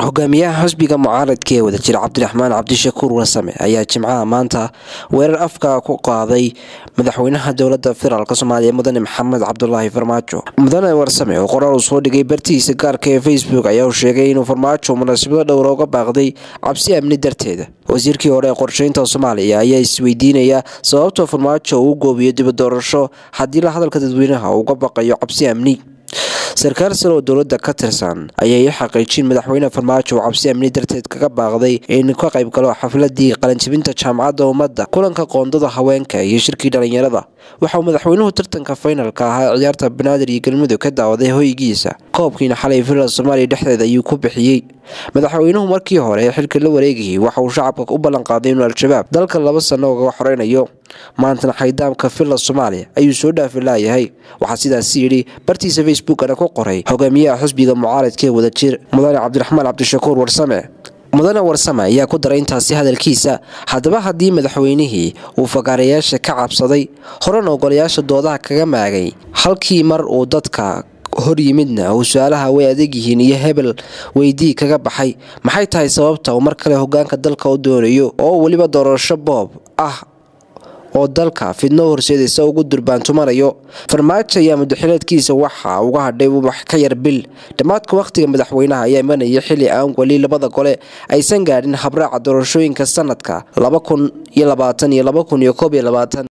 hogaamiyaha xisbiga mucaaradka ee wadajir cabdiraxmaan cabdishakuur warsame ayaa jimcaha maanta weerar afka ku qaaday madaxweynaha dowlada federaalk soomaaliya mudane maxamed cabdulaahi farmaajo mudane warsame oo qoraal uu soo dhigay bartiisa gaarka ee facebook ayaa uu sheegay inuu farmaajo munaasabado dhowra uga baaqday cabsi amni darteeda wasiirkii hore ee qorsheynta soomaaliya ayaa isweydiinaya sababta farmaajo uu goobiyo dibadoorasho haddii la hadalka dadweynaha uu uga baqayo cabsi amni sarkaal sare oo dowlada ka tirsan ayay i xaqiijin madaxweyne farmaajo uu cabsi amni darteed kaga baaqday in ka qayb galo xafladii qalanjibinta jaamacadda ummadda kulanka qoondada haweenka iyo shirkii dhalinyarada waxauu madaxweynuhu tartanka faynalka ahaa ciyaarta banaadir iyo galmudug ka daawaday hoygiisa koobkiina xalay villa soomaaliya dhexdeeda ayuu ku bixiyey madaxweynuhu markii hore ee xilka la wareegayay waxa uu shacabka u ballanqaaday inuu al-shabaab dalka laba sano ugaga xoreynayo maantana xaydaamka villa soomaaliya ayuu soo dhaafi laayahay waxaa sidaasi yidhi bartiisa facebookana ku qoray hogaamiyaha xisbiga mucaaradka ee wadajir mudane cabdiraxmaan cabdishakuur warsame mudane warsame ayaa ku daray intaasi hadalkiisa haddaba haddii madaxweynihii uu fagaarayaasha ka cabsaday horena ogolayaasha doodaha kaga maagay halkii mar uu dadka hor yimidna uu su-aalaha way adeeg yihiin iyo hebel weydii kaga baxay maxay tahay sababta uu mar kale hogaanka dalka u doonayo oo weliba doorasho boob ah oo dalka fidno horseedaysa ugu durbaantumanayo farmaajo ayaa mudaxileedkiisa waxa uga hadhay wax ka yar bil dhammaadka wakhtiga madaxweynaha ayaa imanaya xili aan weli labada gole aysan gaadhin habraaca doorashooyinka sanadka laba kun iyo labaatan iyo laba kun iyo koob iyo labaatan